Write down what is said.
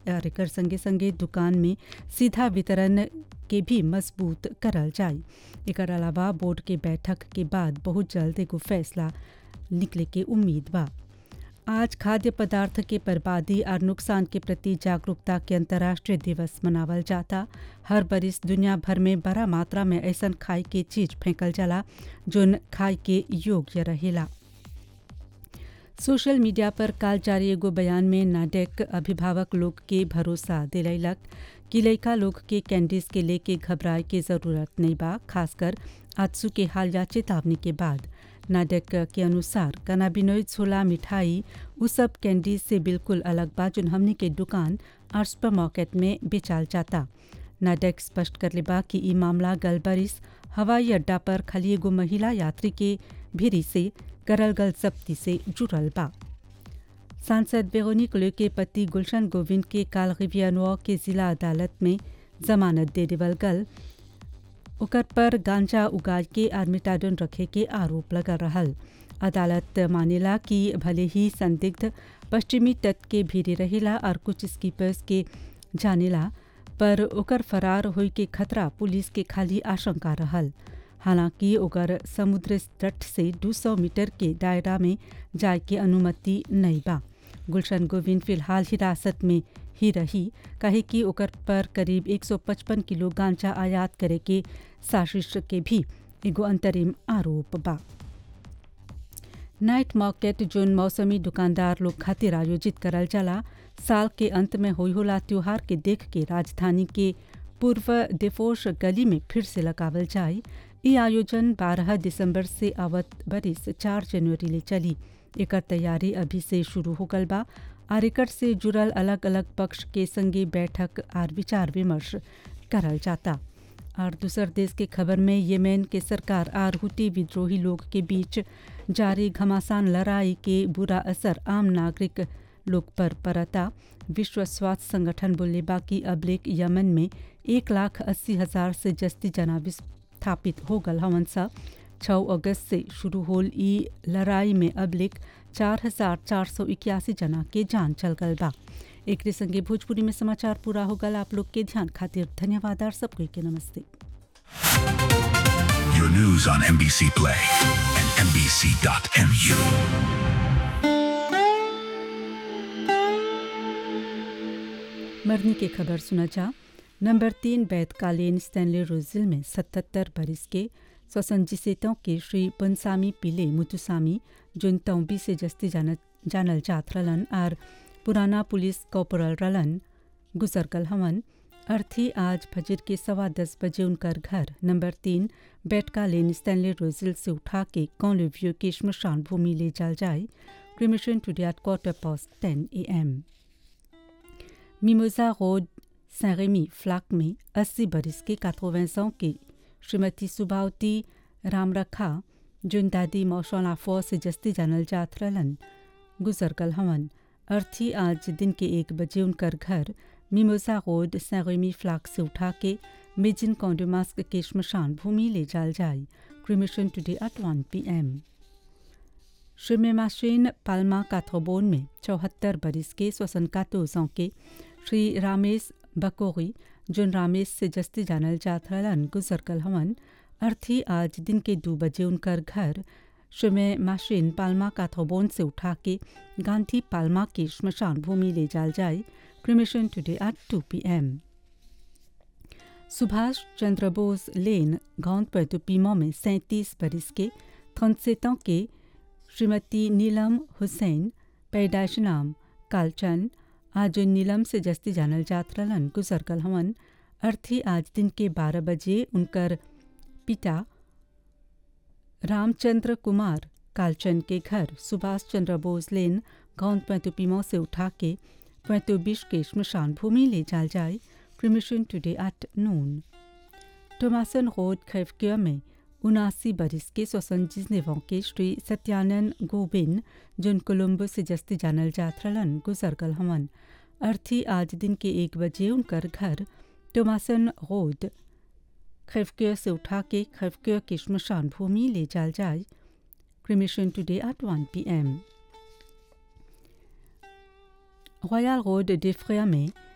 और एकर संगे संगे दुकान में सीधा वितरण के भी मजबूत करल जाए एकर अलावा बोर्ड के बैठक के बाद बहुत जल्द एगो फैसला निकले के उम्मीद बा आज खाद्य पदार्थ के बर्बादी और नुकसान के प्रति जागरूकता के अंतर्राष्ट्रीय दिवस मनावल जाता हर बरिस दुनिया भर में बड़ा मात्रा में ऐसा खाए के चीज फेंकल जाला जोन खाए के योग्य रहेला सोशल मीडिया पर काल जारी एगो बयान में नाडेक अभिभावक लोग के भरोसा दिलैलक कि लड़का लोग के कैंडीज के लेके घबराए के जरूरत नहीं बा खासकर आजसू के हालिया चेतावनी के बाद नाडेक के अनुसार कनाबिनोइड छोला मिठाई उ सब कैंडीज से बिल्कुल अलग बा जोन हमनी के दुकान और सुपर मार्केट में बेचाल जाता नाडेक स्पष्ट कर बा कि ई मामला गलबरिस हवाई अड्डा पर खाली एगो महिला यात्री के भिरी से करल गल जब्ती से जुड़ल बा सांसद वेरोनिक लो के पति गुलशन गोविंद के काल रिवियानवा के जिला अदालत में जमानत दे देवल गल ओकर पर गांजा उगाड़ के और मिटाडोन रखे के आरोप लगा रहल अदालत मानेला कि भले ही संदिग्ध पश्चिमी तट के भीरे रहेला और कुछ स्कीपर्स के जानेला पर ओकर फरार होई के खतरा पुलिस के खाली आशंका रहल हालांकि ओकर समुद्र तट से 200 मीटर के दायरा में जाए के अनुमति नहीं बा गुलशन गोविंद फिलहाल हिरासत में ही रही कहे कि ओकर पर करीब 155 किलो गांजा आयात करे के साजिश के भी एगो अंतरिम आरोप बा नाइट मार्केट जोन मौसमी दुकानदार लोग खातिर आयोजित करल जाला साल के अंत में होई होला त्योहार के देख के राजधानी के पूर्व देफोश गली में फिर से लगावल जाए ये आयोजन 12 दिसंबर से आवत बरिस 4 जनवरी ले चली एकर तैयारी अभी से शुरू हो गल बा और एकर से जुड़ल अलग अलग पक्ष के संगे बैठक और विचार विमर्श करल जाता और दूसर देश के खबर में येमेन के सरकार और हुटी विद्रोही लोग के बीच जारी घमासान लड़ाई के बुरा असर आम नागरिक लोग पर पड़ता विश्व स्वास्थ्य संगठन बोले बाकी अबलेक यमन में एक लाख अस्सी हजार से जस्ती जना विस्थापित हो गल हवन सा छः अगस्त से शुरू होल ई लड़ाई में अबलिक चार हजार चार सौ इक्यासी जना के जान चल गल बा एक संगे भोजपुरी में समाचार पूरा हो गल आप लोग के ध्यान खातिर धन्यवाद और सबको के नमस्ते Your news on NBC Play and NBC.mu. मरनी की खबर सुना जा नंबर तीन बैतकालीन स्टैनली रोजिल में सतहत्तर बरिस के स्वसंजिसेतों के श्री पुनसामी पिले मुतुसामी जुन तौबी से जस्ती जानत जानल जात रलन और पुराना पुलिस कॉपोरल रलन गुजर गल हवन अर्थी आज फजर के सवा दस बजे उनकर घर नंबर तीन बैटका लेन स्टैनली रोजिल से उठा के कौलिव्यू के श्मशान भूमि ले जाल जाए cremation today at quarter past ten A M मिमोजा road सैरेमी फ्लाक में 80 बरिस के 80 ans के श्रीमती सुबावती रामरखा जुन दादी मौशौला फौ से जस्ती जानल जात रलन गुजर गल हवन अर्थी आज दिन के एक बजे उनकर घर मिमोजा रोड सैरेमी फ्लाक से उठा के मिजिन कौंडोमास्क के श्मशान भूमि ले जाल जाए cremation today at one P M श्रीमेमाशीन पाल्मा काथोबोन में चौहत्तर बरिस के स्वसन कातोजों के श्री रामेश बकोरी जुन रामेश से जस्ती जानल जात रहलन गुजर कल हवन अर्थी आज दिन के दो बजे उनकर घर श्रीमे माशीन पाल्मा काथोबोन से उठा के गांधी पाल्मा की श्मशान भूमि ले जाल जाए cremation today at two P M Subhash Chandra Bose lane गांव पैतुपीमो में सैंतीस बरिस के थनसेतों के श्रीमती नीलम हुसैन पैदाइश नाम कालचंद आज नीलम से जस्ती जानल जात रलन गुजर कल हवन अर्थी आज दिन के बारह बजे उनकर पिता रामचंद्र कुमार कालचंद के घर सुभाष चंद्र बोस लेन गांव पैतुपीमो से उठा के पैतुबिश के श्मशान भूमि ले जाल जाए cremation today at noon टोमासन road खैफक्य में उनासी बरिस के सोसंजीज नेवों के श्री सत्यानंद गोबिन जुन कोलंबो से जस्ती जानल जात रलन गुजर गल हवन अर्थी आज दिन के एक बजे उनकर घर टोमासन रोड खैफक्य से उठा के खैफक्य की श्मशान भूमि ले जाल जाए cremation today at one P M royal road डिफ्रिया में